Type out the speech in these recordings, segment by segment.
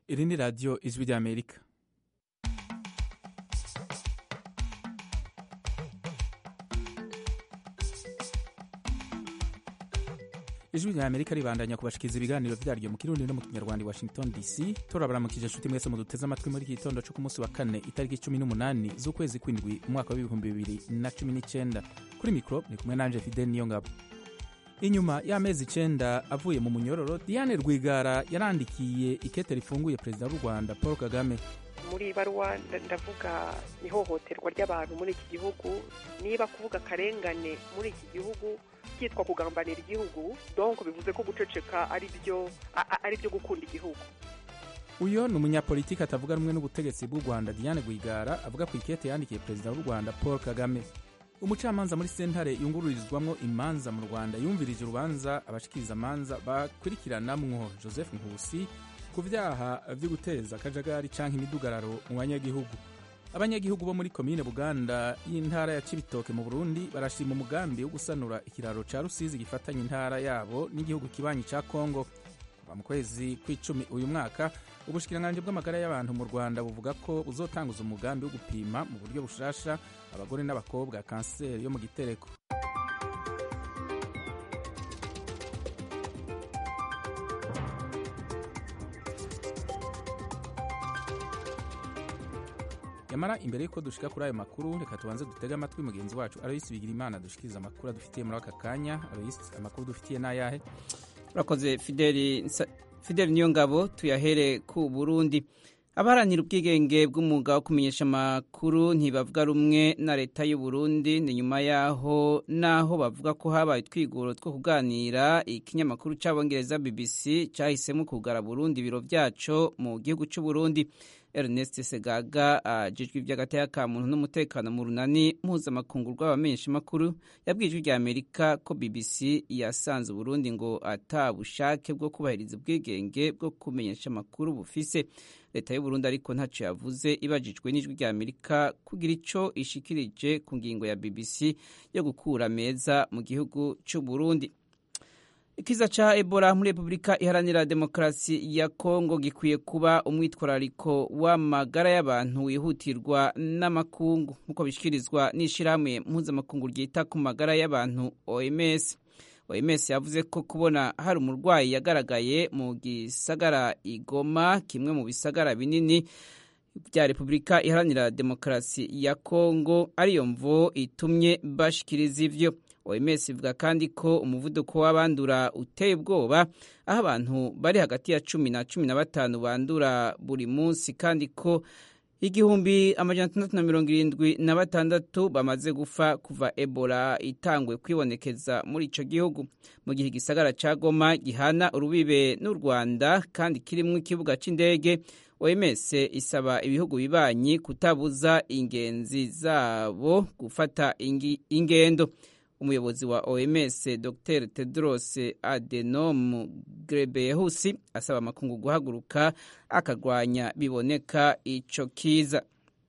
iri ni radiyo ijwi ry'amerika ijwi rya amerika ribandanya kubashikiriza ibiganiro vyaryo mu kirundi no mu kinyarwanda i washington dc turabaramukije nshuti mwese muduteze amatwi muri iki gitondo co ku munsi wa kane itariki cumi n'umunani z'ukwezi kw'indwi umwaka w'ibihumbi bibiri na cumi n'icenda kuri mikro ni kumwe nanje fidel niyo ngabo inyuma y'amezi icenda avuye mu munyororo diane rwigara yarandikiye ikete rifunguye perezida w'u rwanda paul kagame muri baruwa ndavuga ihohoterwa ry'abantu muri iki gihugu niba kuvuga akarengane muri iki gihugu byitwa kugambanira igihugu donc bivuze ko guceceka ari byo ari byo gukunda igihugu uyo ni umunyapolitiki atavuga rumwe n'ubutegetsi bw'u rwanda diane rwigara avuga ku ikete yandikiye perezida w'u rwanda paul kagame umucamanza muri sentare yungururizwamwo imanza mu rwanda yumvirije urubanza abashikiriza amanza bakurikiranamwo joseph nkusi ku vyaha vyo guteza akajagari canke imidugararo mu banyagihugu abanyagihugu bo muri komine buganda y'intara ya cibitoke mu burundi barashima umugambi wo gusanura ikiraro ca rusizi gifatanya intara yabo n'igihugu kibanyi ca kongo kuva mu kwezi kw'icumi uyu mwaka ubushikiranganji bw'amagara y'abantu mu rwanda buvuga ko buzotanguza umugambi wo gupima mu buryo bushasha abagore n'abakobwa kanseri yo mu gitereko yamara imbere y'uko dushika kuri ayo makuru reka tubanze dutege amatwi mugenzi wacu aroyisi bigira imana dushikiriza amakuru adufitiye muri aka kanya aroyisi amakuru dufitiye n'ayahe urakoze fideli fideli niyo ngabo tuyahere ku burundi abaharanira ubwigenge bw'umwuga wo kumenyesha amakuru ntibavuga rumwe na leta y'u Burundi ni nyuma yaho naho bavuga ko habaye utwiguro two kuganira ikinyamakuru cy'abongereza BBC cyahisemo kugara Burundi ibiro byaco mu gihugu cy'u Burundi Ernest Segaga ajejwe iby'agateka ka muntu n'umutekano mu runani mpuzamakungu rw'abamenyesha makuru yabwiye ijwi rya Amerika ko BBC yasanze Burundi ngo ata bushake bwo kubahiriza ubwigenge bwo kumenyesha amakuru bufise leta y'u Burundi ariko ntacyo yavuze ibajijwe n'ijwi rya Amerika kugira ico ishikirije ku ngingo ya BBC yo gukura meza mu gihugu cy'u Burundi ikiza ca ebola muri repubulika iharanira demokarasi ya kongo gikwiye kuba umwitwarariko w'amagara y'abantu wihutirwa n'amakungu nk'uko bishyikirizwa n'ishyirahamwe mpuzamakungu ryita ku magara y'abantu oms oms yavuze ko kubona hari umurwayi yagaragaye mu gisagara igoma kimwe mu bisagara binini bya repubulika iharanira demokarasi ya kongo ariyo mvo itumye bashikiriza ivyo oms ivuga kandi ko umuvuduko w'abandura uteye ubwoba aho abantu bari hagati ya cumi na cumi na batanu bandura buri munsi kandi ko igihumbi amajana atandatu na mirongo irindwi na batandatu bamaze gufa kuva ebola itangwe kwibonekeza muri ico gihugu mu gihe igisagara ca goma gihana urubibe n'u rwanda kandi kirimwo ikibuga c'indege oms isaba ibihugu bibanyi kutabuza ingenzi zabo gufata ingendo umuyobozi wa OMS Dr Tedros Adhanom Ghebreyesus asaba amakungu guhaguruka akarwanya biboneka ico kiza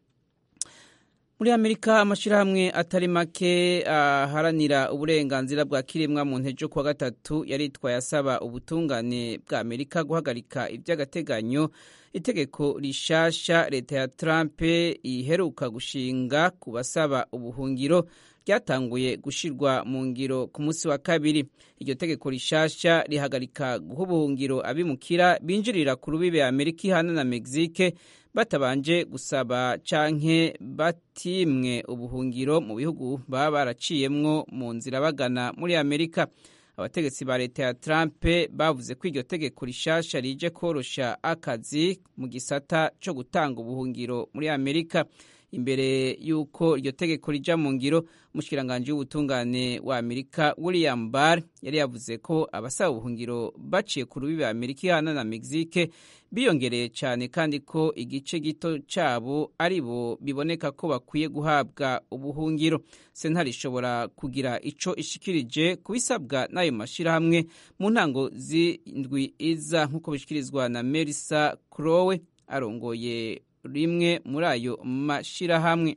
muri amerika amashyirahamwe atari make aharanira uh, uburenganzira bwa kiremwa mu ntejo kuwa gatatu yaritwaye asaba ubutungane bwa amerika guhagarika iby'agateganyo itegeko rishasha leta ya trump iheruka gushinga ku basaba ubuhungiro ryatanguye gushirwa mu ngiro ku munsi wa kabiri iryo tegeko rishasha rihagarika guha ubuhungiro abimukira binjirira ku rubibe amerika ihana na mexique batabanje gusaba canke batimwe ubuhungiro mu bihugu baba baraciyemwo mu nzira bagana muri amerika abategetsi ba leta ya trump bavuze ko iryo tegeko rishasha rije korosha akazi mu gisata co gutanga ubuhungiro muri amerika imbere y'uko iryo tegeko rija mu ngiro umushikiranganji w'ubutungane wa amerika william barr yari yavuze ko abasaba ubuhungiro baciye ku rubibe amerika ihana na mexique biyongereye cyane kandi ko igice gito cyabo ari bo biboneka ko bakwiye guhabwa ubuhungiro sentare ishobora kugira ico ishikirije kubisabwa n'ayo mashyirahamwe mu ntango z'indwi iza nk'uko bishikirizwa na melissa crowe arongoye rimwe muri ayo mashyirahamwe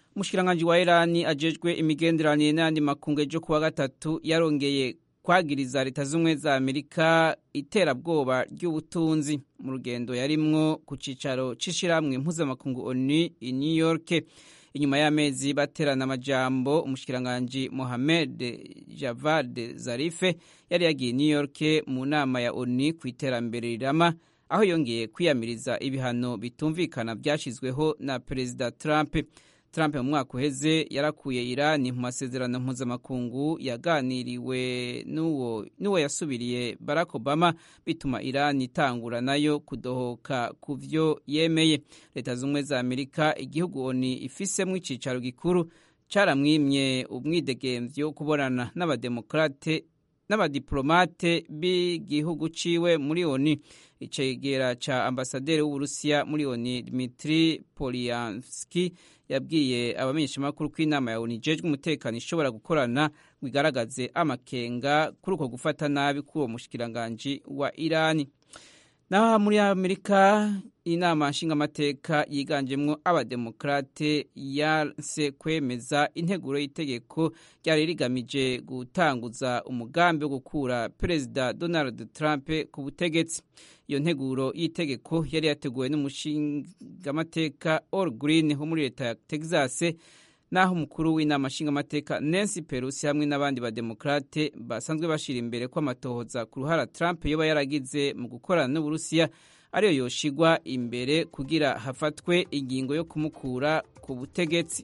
umushikiranganji wa irani ajejwe imigenderanire n'ayandi makungu ejo kuwa gatatu yarongeye kwagiriza leta z'ubumwe za amerika iterabwoba ry'ubutunzi mu rugendo yarimwo ku cicaro c'ishirahamwe mpuzamakungu onu i new york inyuma y'amezi baterana amajambo umushikiranganji mohamed javad zarife yari yagiye new york mu nama ya onu ku iterambere rirama aho yongeye kwiyamiriza ibihano bitumvikana byashyizweho na perezida trump trump mu mwaka uheze yarakuye irani mu masezerano mpuzamakungu yaganiriwe n'uwo yasubiriye barack obama bituma irani itangura nayo kudohoka ku byo yemeye leta z'ubumwe za amerika igihugu oni ifisemo icyicaro gikuru cyaramwimye umwidegemvyo wo kubonana n'abademokrate n'abadiplomate b'igihugu ciwe muri oni icegera ca ambasaderi w'uburusiya muri oni dmitri polyanski yabwiye abamenyeshamakuru ko inama ya oni ijejwe umutekano ishobora gukorana ngo igaragaze amakenga kuri uko gufata nabi k'uwo mushikiranganji wa irani naho muri amerika inama nshingamateka yiganjemwo abademokrate yanse kwemeza integuro y'itegeko ryari rigamije gutanguza umugambi wo gukura perezida donald trump ku butegetsi iyo nteguro y'itegeko yari yateguwe n'umushingamateka Al Green wo muri leta ya Texas naho umukuru w'inama nshingamateka Nancy Pelosi hamwe n'abandi bademokrate basanzwe bashira imbere ko amatohoza ku ruhara Trump yoba yaragize mu gukorana n'Uburusiya ariyo yoshigwa imbere kugira hafatwe ingingo yo kumukura ku butegetsi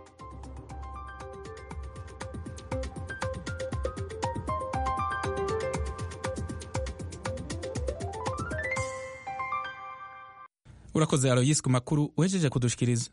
urakoze aloyisi ku makuru uhejeje kudushikiriza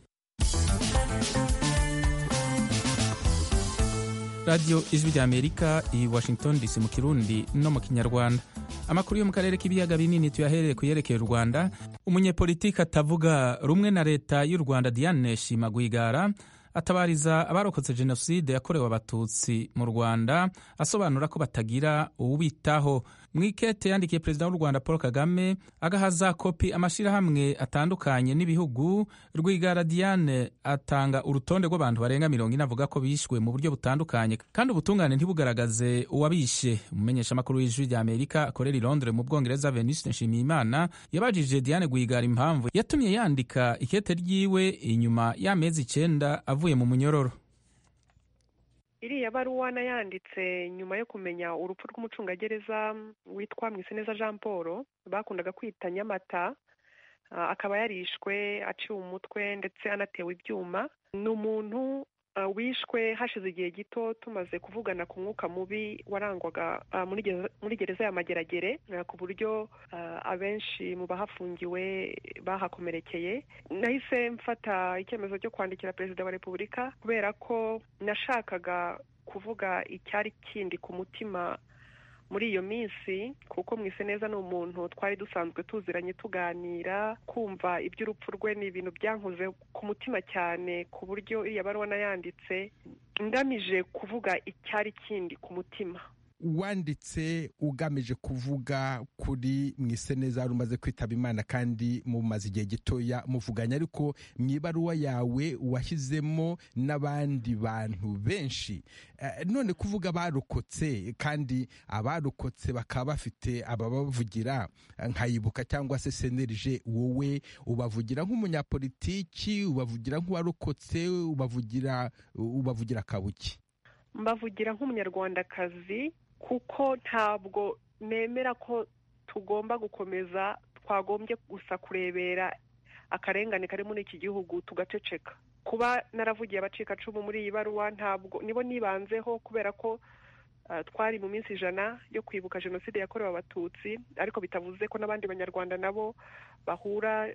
radiyo ijwi rya amerika i washington dc mu kirundi no mu kinyarwanda amakuru yo mu karere k'ibiyaga binini tuyahereye ku yerekeye u rwanda umunyepolitiki atavuga rumwe na leta y'u rwanda diane shima rwigara atabariza abarokotse jenoside yakorewe abatutsi mu rwanda asobanura ko batagira uwubitaho mu ikete yandikiye perezida w'u rwanda paul kagame agahaza kopi amashyirahamwe atandukanye n'ibihugu rwigara diane atanga urutonde rw'abantu barenga mirongo ine avuga ko bishwe mu buryo butandukanye kandi ubutungane ntibugaragaze uwabishe umumenyeshamakuru w'ijwi rya amerika akorera i londres mu bwongereza venuste nshimiyimana yabajije diane rwigara impamvu yatumye yandika ikete ryiwe inyuma y'amezi icenda avuye mu munyororo iriya baruwa nayanditse nyuma yo kumenya urupfu rw'umucungagereza witwa mwiseneza jean paul bakundaga kwita nyamata akaba yarishwe aciwe umutwe ndetse anatewe ibyuma ni umuntu wishwe hashize igihe gito tumaze kuvugana ku mwuka mubi warangwaga muri gereza ya mageragere ku buryo abenshi mu bahafungiwe bahakomerekeye nahise mfata icyemezo cyo kwandikira perezida wa repubulika kubera ko nashakaga kuvuga icyari kindi ku mutima muri iyo minsi kuko mwise neza ni umuntu twari dusanzwe tuziranye tuganira kumva iby'urupfu rwe ni ibintu byankoze ku mutima cyane ku buryo iriya baruwa nayanditse ngamije kuvuga icyari kindi ku mutima wanditse ugamije kuvuga kuri mwiseneza wari umaze kwitaba imana kandi mumaze igihe gitoya muvuganya ariko mu ibaruwa yawe washyizemo n'abandi bantu benshi none kuvuga abarokotse kandi abarokotse bakaba bafite ababavugira nkayibuka cyangwa se senerije wowe ubavugira nk'umunyapolitiki ubavugira nk'uwarokotse ubavugira ubavugira kabuki mbavugira nk'umunyarwandakazi kuko ntabwo nemera ko tugomba gukomeza twagombye gusa kurebera akarengane kari muri iki gihugu tugaceceka kuba naravugiye abacikacumu muri iyi baruwa ntabwo nibo nibanzeho kubera ko twari mu minsi ijana yo kwibuka jenoside yakorewe abatutsi ariko bitavuze ko n'abandi banyarwanda nabo bahura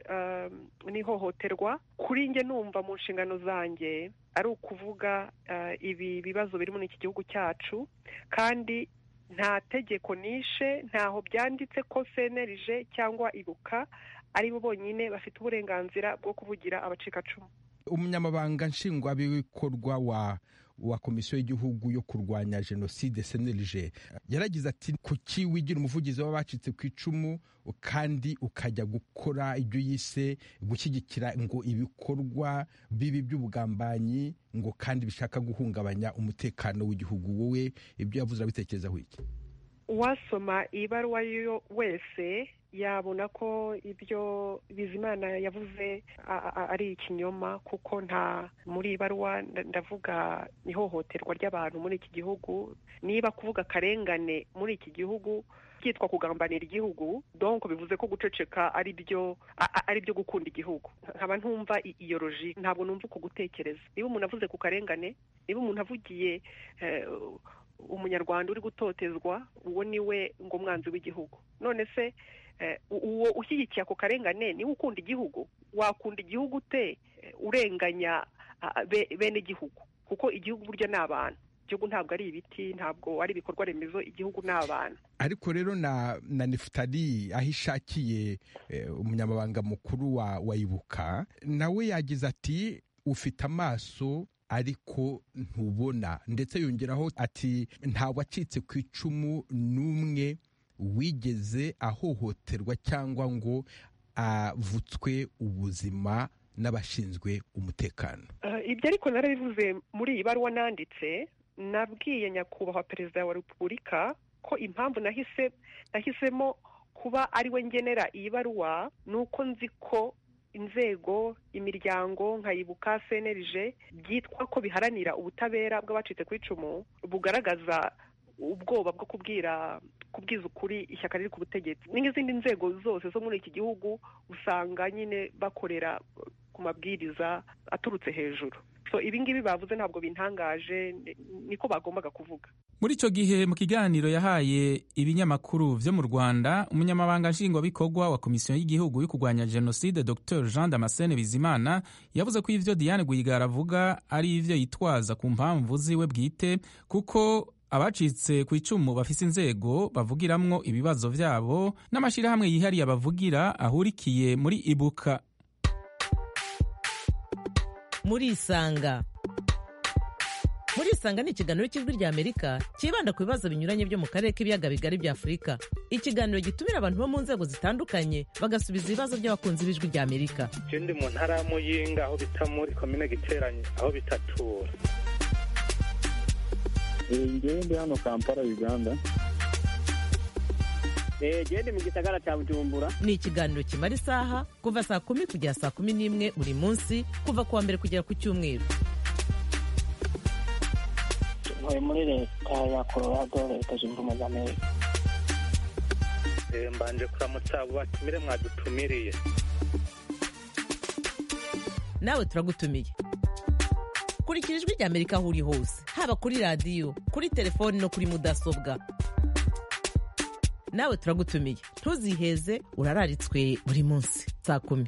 n'ihohoterwa kuri njye numva mu nshingano zanjye ari ukuvuga ibi bibazo biri muri iki gihugu cyacu kandi nta tegeko nishe ntaho byanditse ko senerije cyangwa ibuka ari bo bonyine bafite uburenganzira bwo kuvugira abacikacumu umunyamabanga nshingwabikorwa wa wa komisiyo y'igihugu yo kurwanya jenoside cnlg yaragize ati kuki wigira umuvugizi w'abacitse ku icumu kandi ukajya gukora ibyo yise gushyigikira ngo ibikorwa bibi by'ubugambanyi ngo kandi bishaka guhungabanya umutekano w'igihugu wowe ibyo yavuze abitekerezaho iki uwasoma iyi baruwa yo wese yabona ko ibyo bizimana yavuze ari ikinyoma kuko nta muri iyi baruwa ndavuga ihohoterwa ry'abantu muri iki gihugu niba kuvuga akarengane muri iki gihugu byitwa kugambanira igihugu donko bivuze ko guceceka ari byo ari byo gukunda igihugu nkaba ntumva iyo roji ntabwo numva uko gutekereza niba umuntu avuze ku karengane niba umuntu avugiye umunyarwanda uri gutotezwa uwo ni we ngo umwanzi w'igihugu none se uwo ushyigikiye ako karengane niwe ukunda igihugu wakunda igihugu ute urenganya bene igihugu kuko igihugu burya ni abantu igihugu ntabwo ari ibiti ntabwo ari ibikorwa remezo igihugu ni abantu ariko rero na na nefutari aho ishakiye umunyamabanga mukuru wa ibuka nawe yagize ati ufite amaso ariko ntubona ndetse yongeraho ati nta wacitse ku icumu n'umwe wigeze ahohoterwa cyangwa ngo avutswe ubuzima n'abashinzwe umutekano ibyo ariko narabivuze muri iyi baruwa nanditse nabwiye nyakubahwa perezida wa repubulika ko impamvu nahise nahisemo kuba ari we ngenera iyi baruwa ni uko nzi ko inzego imiryango nkayibuka cnlg byitwa ko biharanira ubutabera bw'abacitse ku icumu bugaragaza ubwoba bwo kubwira kubwiza ukuri ishyaka riri ku butegetsi n'izindi nzego zose zo muri iki gihugu usanga nyine bakorera ku mabwiriza aturutse hejuru so ibi ngibi bavuze ntabwo bintangaje niko bagombaga kuvuga muri icyo gihe mu kiganiro yahaye ibinyamakuru byo mu rwanda umunyamabanga nshingwabikorwa wa komisiyo y'igihugu yo kurwanya jenoside dr jean damascene bizimana yavuze ko ibyo diane rwigara avuga ari ibyo yitwaza ku mpamvu ziwe bwite kuko abacitse ku icumu bafise inzego bavugiramwo ibibazo byabo n'amashyirahamwe yihariye abavugira ahurikiye muri ibuka murisanga murisanga ni ikiganiro cy'ijwi ry'amerika cyibanda ku bibazo binyuranye byo mu karere k'ibiyaga bigari bya afurika ikiganiro gitumira abantu bo mu nzego zitandukanye bagasubiza ibibazo by'abakunzi b'ijwi ry'amerika icyo ndi mu ntara ya muyinga aho bita muri komine giteranye aho bitatura ngewe ndi hano kampala uganda gende mu gisagara cya bujumbura ni ikiganiro kimara isaha kuva saa kumi kugera saa kumi n'imwe buri munsi kuva ku wa mbere kugera ku cyumweru ntuye muri leta ya colorado leta zunze ubumwe za amerika mbanje kuramutsa abo batumire mwadutumiriye nawe turagutumiye kurikira ijwi ry'amerika aho uri hose haba kuri radiyo kuri telefoni no kuri mudasobwa nawe turagutumiye ntuziheze urararitswe buri munsi saa kumi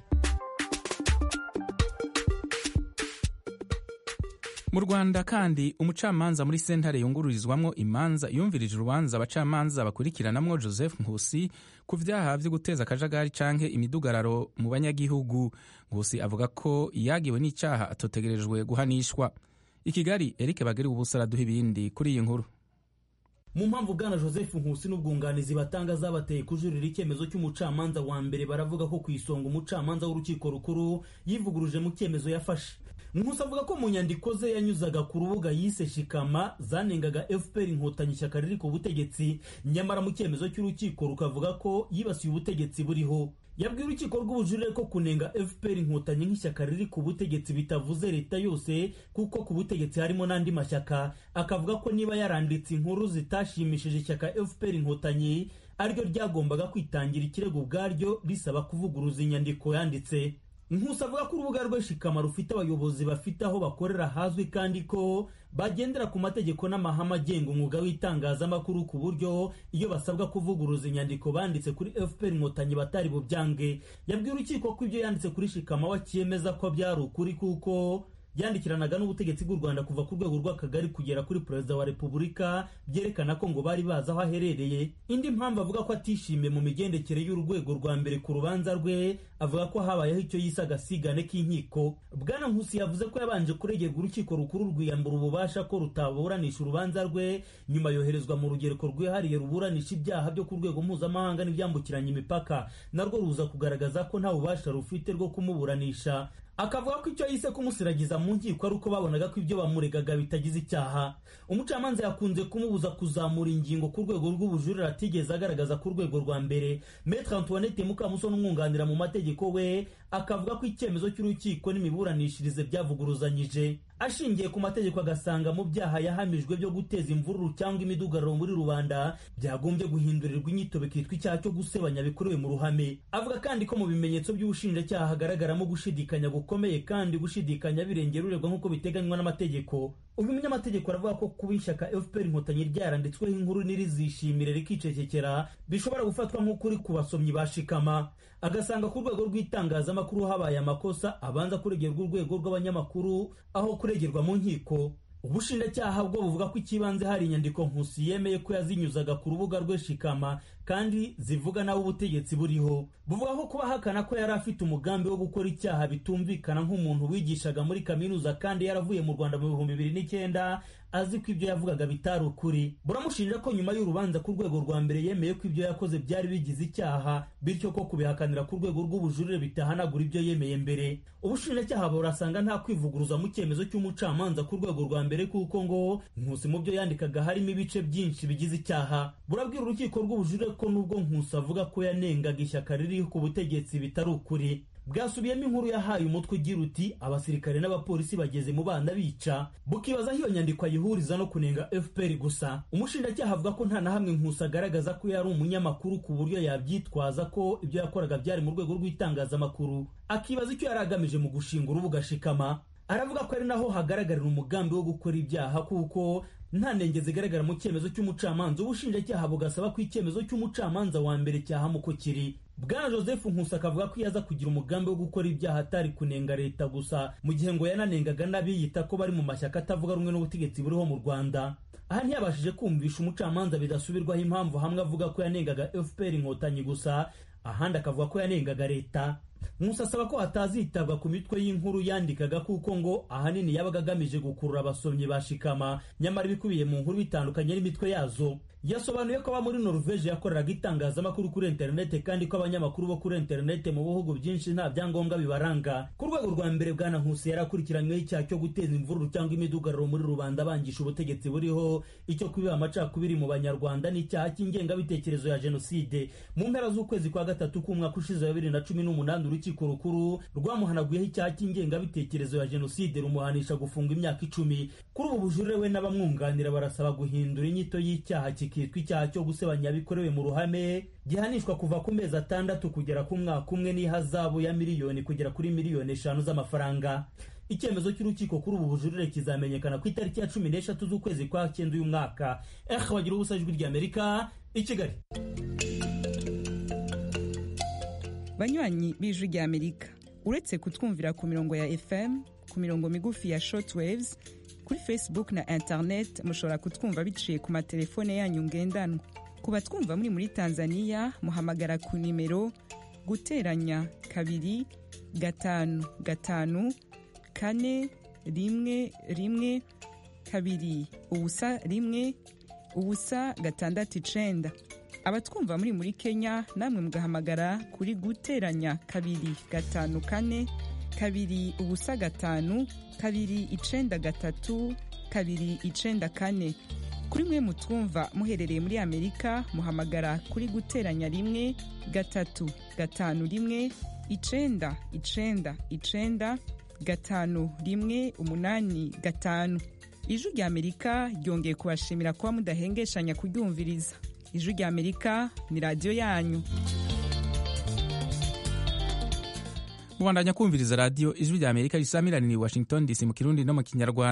mu rwanda kandi umucamanza muri sentare yungururizwamo imanza yumvirije urubanza abacamanza bakurikiranamwo joseph nkusi ku byaha byo guteza akajagari canke imidugararo mu banyagihugu nkusi avuga ko yagiwe n'icyaha atotegerejwe guhanishwa i kigali eric bagari ubusa araduha ibindi kuri iyi nkuru mu mpamvu bwana joseph nkusi n'ubwunganizi batanga zabateye kujurira icyemezo cy'umucamanza wa mbere baravuga ko ku isonga umucamanza w'urukiko rukuru yivuguruje mu cyemezo yafashe nkusi avuga ko mu nyandiko ze yanyuzaga ku rubuga yise shikama zanengaga fpr inkotanyi ishyaka riri ku butegetsi nyamara mu cyemezo cy'urukiko rukavuga ko yibasiye ubutegetsi buriho yabwiye urukiko rw'ubujurire ko kunenga fpr inkotanyi nk'ishyaka riri ku butegetsi bitavuze leta yose kuko ku butegetsi harimo n'andi mashyaka akavuga ko niba yaranditse inkuru zitashimishije ishyaka fpr inkotanyi ariryo ryagombaga kwitangira ikirego ubwaryo risaba kuvuguruza inyandiko yanditse nkusi avuga ko urubuga rwe shikama rufite abayobozi bafite aho bakorera hazwi kandi ko bagendera ku mategeko n'amahame agenga umwuga w'itangazamakuru ku buryo iyo basabwa kuvuguruza inyandiko banditse kuri fpr inkotanyi batari bubyange yabwiye urukiko ko ibyo yanditse kuri shikama wakiyemeza ko byari ukuri kuko yandikiranaga n'ubutegetsi bw'u rwanda kuva ku rwego rw'akagari kugera kuri perezida wa repubulika byerekana ko ngo bari bazi aho aherereye indi mpamvu avuga ko atishimiye mu migendekere y'urwego rwa mbere ku rubanza rwe avuga ko habayeho icyo yise agasigane k'inkiko bwana nkusi yavuze ko yabanje kuregerwa urukiko rukuru rwiyambura ububasha ko rutaburanisha urubanza rwe nyuma yoherezwa mu rugereko rwihariye ruburanisha ibyaha byo ku rwego mpuzamahanga n'ibyambukiranya imipaka narwo ruza kugaragaza ko nta bubasha rufite rwo kumuburanisha akavuga ko icyo yise kumusiragiza mu nkiko ari uko babonaga ko ibyo bamuregaga bitagize icyaha umucamanza yakunze kumubuza kuzamura ingingo ku rwego rw'ubujurire atigeze agaragaza ku rwego rwa mbere metre antoinette mukamusoni umwunganira mu mategeko we akavuga ko icyemezo cy'urukiko n'imiburanishirize byavuguruzanyije ashingiye ku mategeko agasanga mu byaha yahamijwe byo guteza imvururu cyangwa imidugararo muri rubanda byagombye guhindurirwa inyito bikitwa icyaha cyo gusebanya bikorewe mu ruhame avuga kandi ko mu bimenyetso by'ubushinjacyaha hagaragaramo gushidikanya gukomeye kandi gushidikanya birengera uregwa nk'uko biteganywa n'amategeko uyu munyamategeko aravuga ko kuba ishyaka fpr inkotanyi ryaranditsweho inkuru n'irizishimire rikicecekera bishobora gufatwa nk'ukuri ku basomyi bashikama agasanga ku rwego rw'itangazamakuru habaye amakosa abanza kuregerwa urwego rw'abanyamakuru aho kuregerwa mu nkiko ubushinjacyaha bwo buvuga ko ikibanze hari inyandiko nkusi yemeye ko yazinyuzaga ku rubuga rwe shikama kandi zivuga nawe ubutegetsi buriho buvuga ko kuba ahakana ko yari afite umugambi wo gukora icyaha bitumvikana nk'umuntu wigishaga muri kaminuza kandi yaravuye mu rwanda mu bihumbi bibiri n'icyenda azi ko ibyo yavugaga bitari ukuri buramushinja ko nyuma y'urubanza ku rwego rwa mbere yemeye ko ibyo yakoze byari bigize icyaha bityo ko kubihakanira ku rwego rw'ubujurire bitahanagura ibyo yemeye mbere ubushinjacyaha burasanga nta kwivuguruza mu cyemezo cy'umucamanza ku rwego rwa mbere kuko ngo nkusi mu byo yandikaga harimo ibice byinshi bigize icyaha burabwira urukiko rw'ubujurire ko nubwo nkusi avuga ko yanengaga ishyaka riri ku butegetsi bitari ukuri bwasubiyemo inkuru yahaye umutwe ugira uti abasirikare n'abapolisi bageze mu bana bica bukibaza aho iyo nyandiko ayihuriza no kunenga fpr gusa umushinjacyaha avuga ko nta na hamwe nkusi agaragaza ko yari umunyamakuru ku buryo yabyitwaza ko ibyo yakoraga byari mu rwego rw'itangazamakuru akibaza icyo yari agamije mu gushinga urubuga shikama aravuga ko ari naho hagaragarira umugambi wo gukora ibyaha kuko nta ntenge zigaragara mu cyemezo cy'umucamanza ubushinjacyaha bugasaba ko icyemezo cy'umucamanza wa mbere cyahamu uko kiri bwana joseph nkusi akavuga ko iyo aza kugira umugambi wo gukora ibyaha atari kunenga leta gusa mu gihe ngo yananengaga n'abiyita ko bari mu mashyaka atavuga rumwe n'ubutegetsi buriho mu rwanda aha ntiyabashije kumvisha umucamanza bidasubirwaho impamvu hamwe avuga ko yanengaga fpr inkotanyi gusa ahandi akavuga ko yanengaga leta nkusi asaba ko hatazitabwa ku mitwe y'inkuru yandikaga kuko ngo ahanini yabaga agamije gukurura abasomyi ba shikama nyamara ibikubiye mu nkuru bitandukanye n'imitwe yazo yasobanuye ko aba muri noruveje yakoreraga itangazamakuru kuri interinete kandi ko abanyamakuru bo kuri interinete mu bihugu byinshi nta byangombwa bibaranga ku rwego rwa mbere bwana nkusi yari akurikiranyweho icyaha cyo guteza imvururu cyangwa imidugararo muri rubanda bangisha ubutegetsi buriho icyo kubiba amacakubiri mu banyarwanda n'icyaha cy'ingengabitekerezo ya jenoside mu mpera z'ukwezi kwa gatatu k'umwaka ushize wa bibiri na cumi n'umunani urukiko rukuru rwamuhanaguyeho icyaha cy'ingengabitekerezo ya jenoside rumuhanisha gufunga imyaka icumi kuri ubu bujurire we n'abamwunganira barasaba guhindura inyito y'icyaha kikitwa icyaha cyo gusebanya bikorewe mu ruhame gihanishwa kuva ku mezi atandatu kugera ku mwaka umwe n'ihazabu ya miliyoni kugera kuri miliyoni eshanu z'amafaranga icyemezo cy'urukiko kuri ubu bujurire kizamenyekana ku itariki ya cumi n'eshatu z'ukwezi kwa cyenda uyu mwaka eh bagira ubusa ijwi ry'amerika i kigali banywanyi b'ijwi ry'amerika uretse kutwumvira ku mirongo ya fm ku mirongo migufi ya shortwaves kuri facebook na internet mushobora kutwumva biciye ku matelefone yanyu ngendanwa ku batwumva muri muri tanzania muhamagara ku nimero guteranya kabiri gatanu gatanu kane rimwe rimwe kabiri ubusa rimwe ubusa gatandatu icenda abatwumva muri muri kenya namwe mugahamagara kuri guteranya kabiri gatanu kane kabiri ubusa gatanu kabiri icenda gatatu kabiri icenda kane kuri mwe mutwumva muherereye muri amerika muhamagara kuri guteranya rimwe gatatu gatanu rimwe icenda icenda icenda gatanu rimwe umunani gatanu ijwi rya amerika ryongeye kubashimira kuba mudahengeshanya kuryumviriza ijwi rya amerika ni radiyo yanyu mubandanya kumviriza radiyo ijwi rya amerika risamiraniye washington dc mu kirundi no mu kinyarwanda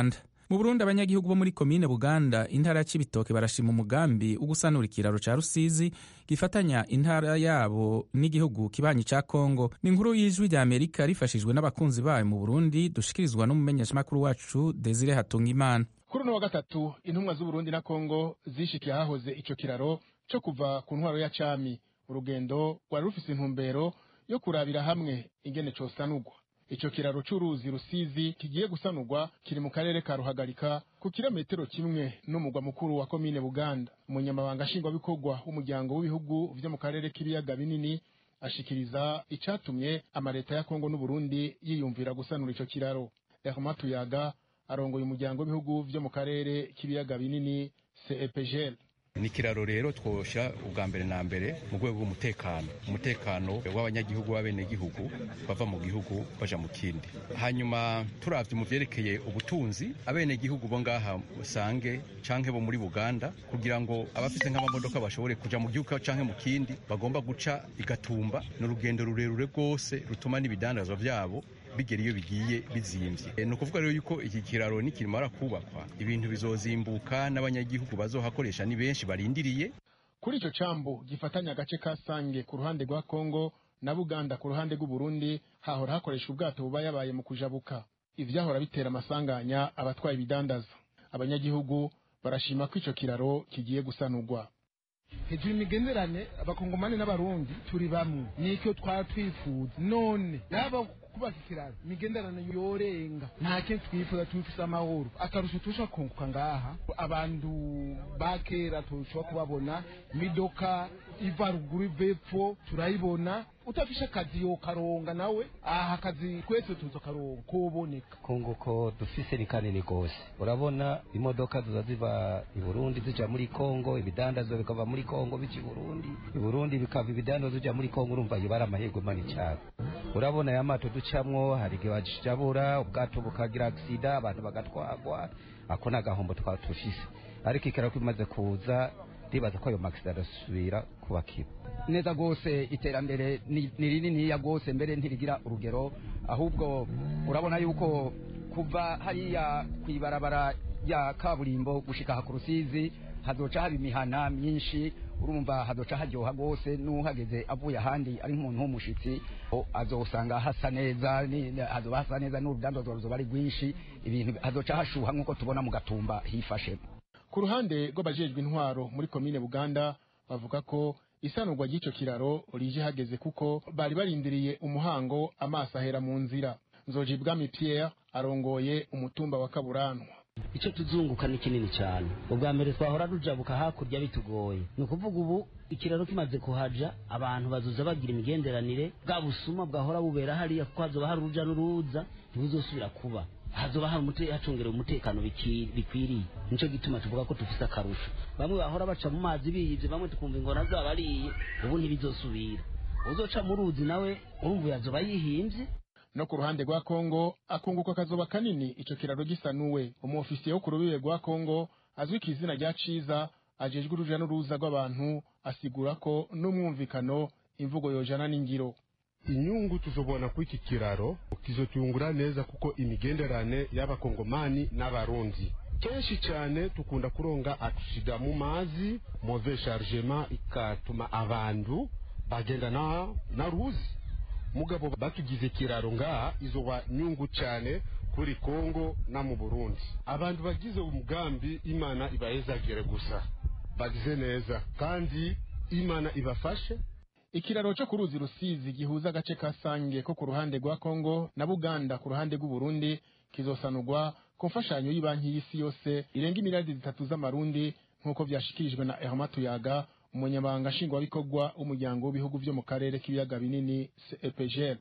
mu burundi abanyagihugu bo muri komine buganda intara ya cibitoke barashima umugambi wo gusanura ikiraro ca rusizi gifatanya intara yabo n'igihugu kibanyi ca kongo ni inkuru y'ijwi rya amerika rifashijwe n'abakunzi bayo mu burundi dushikirizwa n'umumenyeshamakuru wacu desire hatungimana kuri uno wa gatatu intumwa z'uburundi na kongo zishikiye ahahoze ico kiraro co kuva ku ntwaro ya cami urugendo rwari rufise intumbero yo kurabira hamwe ingene cosanurwa ico kiraro c'uruzi rusizi kigiye gusanurwa kiri mu karere ka ruhagarika ku kilometero kimwe n'umugwa mukuru wa komine buganda umunyamabanga nshingwabikorwa w'umuryango w'ibihugu vyo mu karere k'ibiyaga binini ashikiriza icatumye amaleta ya kongo n'uburundi yiyumvira gusanura ico kiraro herma tuyaga arongoye umuryango w'ibihugu vyo mu karere k'ibiyaga binini cepgl ni ikiraro rero twosha ubwa mbere na mbere mu rwego rw'umutekano umutekano w'abanyagihugu b'abenegihugu bava mu gihugu baja mu kindi hanyuma turavye mu vyerekeye ubutunzi abenegihugu bo ngaha usange canke bo muri buganda kugira ngo abafise nk'amamodoka bashobore kuja mu gihugu canke mu kindi bagomba guca igatumba ni urugendo rurerure rwose rutuma n'ibidandazwa vyabo bigera iyo bigiye bizimvye ni ukuvuga rero yuko iki kiraro nikimara kubakwa ibintu bizozimbuka n'abanyagihugu bazohakoresha ni benshi barindiriye kuri ico cambu gifatanya agace ka sange ku ruhande rwa kongo na buganda ku ruhande rw'uburundi hahora hakoreshwa ubwato buba yabaye mu kujabuka ivyahora bitera amasanganya abatwaye ibidandaza abanyagihugu barashima ko ico kiraro kigiye gusanurwa hejuru imigenderane abakongomani n'abarundi turi bamwe nicyo twaba twifuza none yaba kubaka ikiraro imigenderane yorenga nta kintu twifuza tubifise amahoro akarusho turusha kunguka ngaha abantu ba kera turushaho kubabona imidoka iva ruguru iva epfo turayibona utafishe akazi yokaronga nawe aha akazi twese tuza karonga koboneka kunguko dufise ni kanini gose urabona imodoka ziza ziva i burundi zija muri kongo ibidandazwa bikava muri kongo bija i burundi i burundi bikava ibidandazwa bija muri kongo urumva iyo bari amahirwe mani cyane urabona aya mato ducamwo hari igihe bajabura ubwato bukagira agisida abantu bagatwagwa ako ni agahombo twaba tufise ariko ikiraro kimaze kuza ndibaza ko ayo magisida adasubira kubakira neza rwose iterambere ni rininiya rwose mbere ntirigira urugero ahubwo urabona yuko kuva hariya ku ibarabara ya kaburimbo gushika aha ku rusizi hazoca haba imihana myinshi urumva hazoca haryoha rwose n'uhageze avuye ahandi ari nk'umuntu w'umushitsi azosanga hasa neza hazoba hasa neza n'urudandazwa ruzoba ari rwinshi ibintu hazoca hashuha nk'uko tubona mu gatumba hifashe ku ruhande rw'abajejwe intwaro muri komine buganda bavuga ko isanurwa ry'ico kiraro rije hageze kuko bari barindiriye umuhango amaso ahera mu nzira nzoji bwami pierre arongoye umutumba wa kaburanwa icyo tuzunguka ni kinini cyane ubwa mbere twahora rujabuka hakurya bitugoye ni ukuvuga ubu ikiraro kimaze kuhaja abantu bazuza bagira imigenderanire bwa busuma bwahora bubera hariya kuko hazoba hari uruja n'uruza ntibuzosubira kuba hazoba hari hacungerewe umutekano bikwiriye nicyo gituma tuvuga ko dufise akarusho bamwe bahora baca mu mazi biyivye bamwe tukumva ingona zaba ariye ubu ntibizosubira uzoca mu ruzi nawe urumva yazoba yihimvye no ku ruhande rwa kongo akunguka kazoba kanini ico kiraro gisanuwe umuofisiye wo ku rubibe rwa kongo azwi ku izina rya ciza ajejwe uruja n'uruza rw'abantu asigura ko n'umwumvikano imvugo yojana n'ingiro inyungu tuzobona kuri iki kiraro kizotuyungura neza kuko imigenderane y'abakongomani n'abarundi kenshi cyane tukunda kuronga aksida mu mazi move chargement ikatuma abantu bagenda na, na ruzi mugabo batugize kiraro ngaha izoba nyungu cyane kuri kongo na mu burundi abantu bagize umugambi imana ibahezagire gusa bagize neza kandi imana ibafashe ikiraro cyo ku ruzi rusizi gihuza agace ka sange ko ku ruhande rwa kongo na buganda ku ruhande rw'uburundi kizosanurwa ku mfashanyo y'ibanki y'isi yose irenga imiriyaridi zitatu z'amarundi nk'uko vyashikirijwe na Herma Tuyaga umunyamabanga nshingwabikorwa w'umuryango w'ibihugu vyo mu karere k'ibiyaga binini CEPGL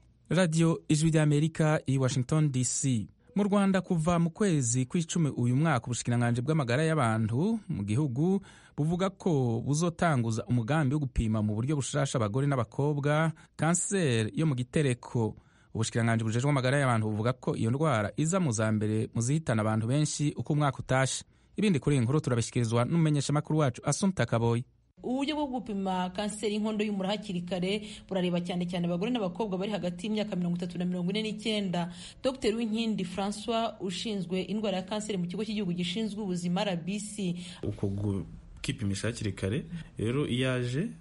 radiyo ijwi ry'amerika i washington dc mu rwanda kuva mu kwezi kw'icumi uyu mwaka ubushikiranganji bw'amagara y'abantu mu gihugu buvuga ko buzotanguza umugambi wo gupima mu buryo bushasha abagore n'abakobwa kanseri yo mu gitereko ubushikiranganji bujejwe amagara y'abantu buvuga ko iyo ndwara iza mu za mbere mu zihitana abantu benshi uko umwaka utashe ibindi kuri iyi nkuru turabishyikirizwa n'umumenyeshamakuru wacu asumta kaboyi uburyo bwo gupima kanseri y'inkondo y'umura hakiri kare burareba cyane cyane abagore n'abakobwa bari hagati y'imyaka mirongo itatu na mirongo ine n'icyenda dr winkindi francois ushinzwe indwara ya kanseri mu kigo cy'igihugu gishinzwe ubuzima rbc uko gukipimisha hakiri kare rero iyo aje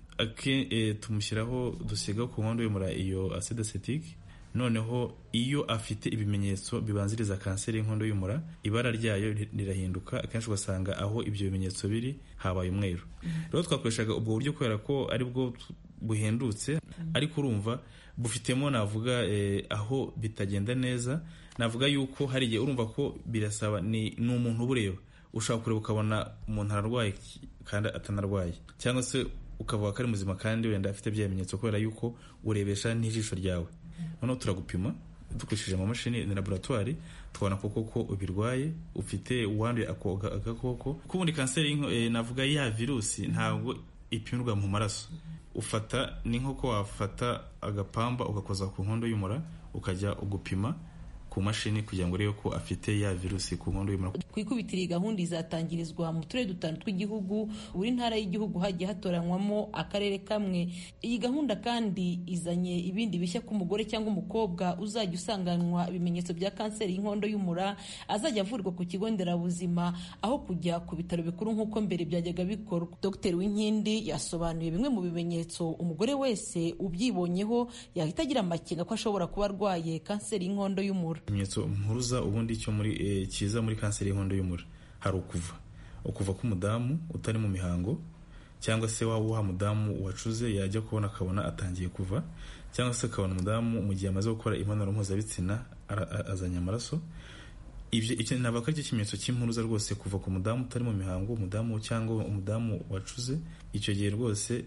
tumushyiraho dusiga ku nkondo y'umura iyo acide acetike noneho iyo afite ibimenyetso bibanziriza kanseri y'inkondo y'umura ibara ryayo rirahinduka akenshi ugasanga aho ibyo bimenyetso biri habaye umweru rero twakoreshaga ubwo buryo kubera ko ari bwo buhendutse ariko urumva bufitemo navuga aho bitagenda neza navuga yuko hari igihe urumva ko birasaba ni umuntu ubureba ushobora kureba ukabona umuntu ararwaye kandi atanarwaye cyangwa se ukavuga ko ari muzima kandi wenda afite bya bimenyetso kubera yuko urebesha n'ijisho ryawe noneho turagupima dukoresheje amamashini ni laboratwari tukabona koko ko ubirwaye ufite uwanduye agakoko ko ubundi kanseri navuga ya virusi ntabwo ipimirwa mu maraso ufata ni nk'uko wafata agapamba ugakoza ku nkondo y'umura ukajya ugupima ku mashini kugira ngo urebe ko afite ya virusi ku nkondo y'umura ku ikubitiro iyi gahunda izatangirizwa mu turere dutanu tw'igihugu buri ntara y'igihugu hagiye hatoranywamo akarere kamwe iyi gahunda kandi izanye ibindi bishya ku mugore cyangwa umukobwa uzajya usanganwa ibimenyetso bya kanseri y'inkondo y'umura azajya avurwa ku kigo nderabuzima aho kujya ku bitaro bikuru nk'uko mbere byajyaga bikorwa dr winkindi yasobanuye bimwe mu bimenyetso umugore wese ubyibonyeho yahita agira amakenga ko ashobora kuba arwaye kanseri y'inkondo y'umura ikimenyetso mpuruza ubundi cyo muri kiza muri kanseri y'inkondo y'umura hari ukuva ukuva k'umudamu utari mu mihango cyangwa se waba uha mudamu wacuze yajya kubona akabona atangiye kuva cyangwa se akabona umudamu mu gihe amaze gukora imibonano mpuzabitsina azanye amaraso ibyo icyo ntabwo ari cyo kimenyetso cy'impuruza rwose kuva ku mudamu utari mu mihango umudamu cyangwa umudamu wacuze icyo gihe rwose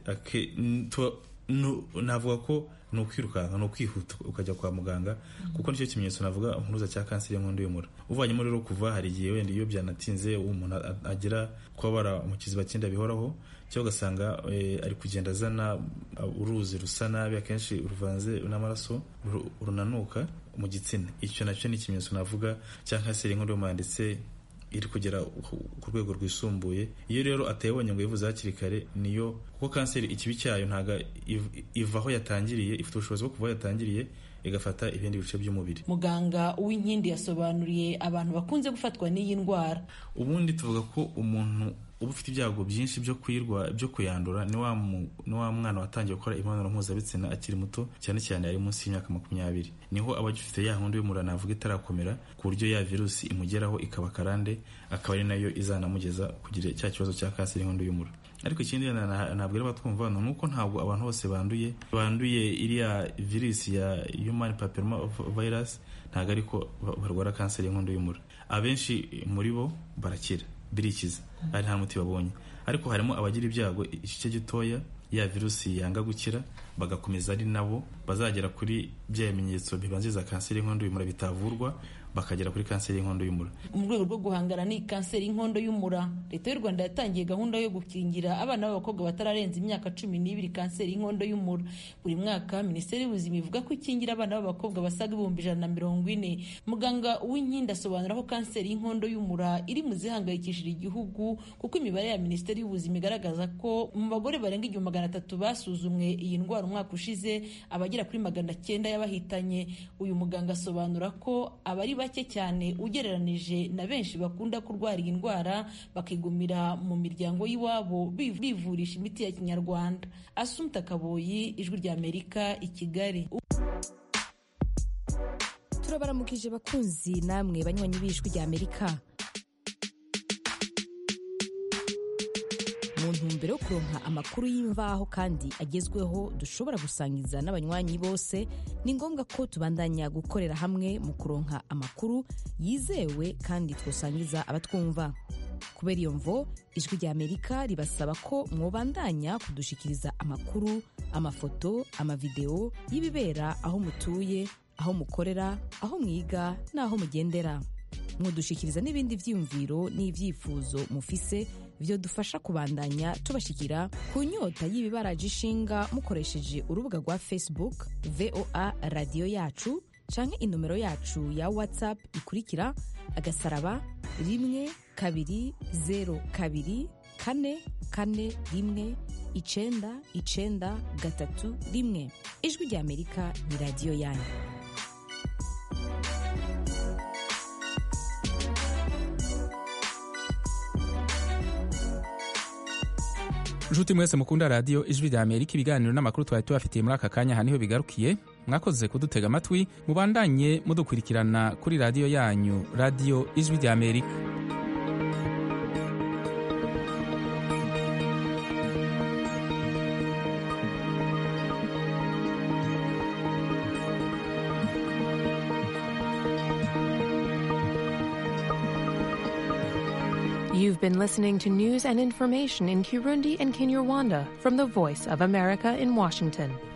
navuga ko ni ukwirukanka ni ukwihuta ukajya kwa muganga kuko nicyo kimenyetso navuga impuruza cya kanseri y'inkondo y'umura uvanyemo rero kuva hari igihe wenda iyo byanatinze umuntu agira kubabara mu kiziba cy'inda bihoraho cyangwa ugasanga ari kugenda azana uruzi rusa nabi akenshi ruvanze n'amaraso runanuka mu gitsina icyo nacyo ni ikimenyetso navuga cya kanseri y'inkondo y'umura ndetse iri kugera ku rwego rwisumbuye iyo rero atayibonye ngo yivuze hakiri kare niyo kuko kanseri ikibi cyayo ntabwo iva aho yatangiriye ifite ubushobozi bwo kuva aho yatangiriye igafata ibindi bice by'umubiri muganga uw'inkindi yasobanuriye abantu bakunze gufatwa n'iyi ndwara ubundi tuvuga ko umuntu uba ufite ibyago byinshi byo kuyirwa byo kuyandura ni wa mwana watangiye gukora imibonano mpuzabitsina akiri muto cyane cyane ari munsi y'imyaka makumyabiri niho aba agifite ya nkondo y'umura navuga itarakomera ku buryo ya virusi imugeraho ikaba karande akaba ari nayo izanamugeza kugira cya kibazo cya kanseri y'inkondo y'umura ariko ikindi ntabwo rero batwumva ni uko ntabwo abantu bose banduye banduye iriya virusi ya human papilloma virus ntabwo ariko barwara kanseri y'inkondo y'umura abenshi muri bo barakira birikiza ari nta muti babonye ariko harimo abagira ibyago igice gitoya ya virusi yanga gukira bagakomeza ari nabo bazagera kuri bya bimenyetso bibanziriza kanseri y'inkondo y'umura bitavurwa bakagera kuri kanseri y'inkondo y'umura mu rwego rwo guhangana n'iyi kanseri y'inkondo y'umura leta y'u rwanda yatangiye gahunda yo gukingira abana b'abakobwa batararenza imyaka cumi n'ibiri kanseri y'inkondo y'umura buri mwaka minisiteri y'ubuzima ivuga ko ikingira abana b'abakobwa basaga ibihumbi ijana na mirongo ine muganga uwinkindi asobanura ko kanseri y'inkondo y'umura iri mu zihangayikishije igihugu kuko imibare ya minisiteri y'ubuzima igaragaza ko mu bagore barenga igihumbi magana atatu basuzumwe iyi ndwara umwaka ushize abagera kuri magana cyenda y'abahitanye uyu muganga asobanura ko abari bake cyane ugereranije na benshi bakunda kurwara iyi ndwara bakigumira mu miryango y'iwabo bivurisha imiti ya kinyarwanda asumta kaboyi ijwi ry'amerika i kigali turabaramukije bakunzi namwe banywanyi b'ijwi ry'amerika mu ntumbero yo kuronka amakuru y'imvaho kandi agezweho dushobora gusangiza n'abanywanyi bose ni ngombwa ko tubandanya gukorera hamwe mu kuronka amakuru yizewe kandi twosangiza abatwumva kubera iyo mvo ijwi ry'amerika ribasaba ko mwobandanya kudushikiriza amakuru amafoto amavideo y'ibibera aho mutuye aho mukorera aho mwiga n'aho mugendera mudushikiriza n'ibindi byiyumviro n'ibyifuzo mufise byo dufasha kubandanya tubashikira ku nyota y'ibibaraje ishinga mukoresheje urubuga rwa facebook voa radiyo yacu canke inomero yacu ya whatsapp ikurikira agasaraba rimwe kabiri zero kabiri kane kane rimwe icenda icenda gatatu rimwe ijwi rya amerika ni radiyo yanyu nshuti mwese mukunda radiyo ijwi rya amerika ibiganiro n'amakuru twari tubafitiye muri aka kanya aha niho bigarukiye mwakoze kudutega amatwi mubandanye mudukurikirana kuri radiyo yanyu radiyo ijwi rya amerika You've been listening to news and information in Kirundi and Kinyarwanda from the Voice of America in Washington.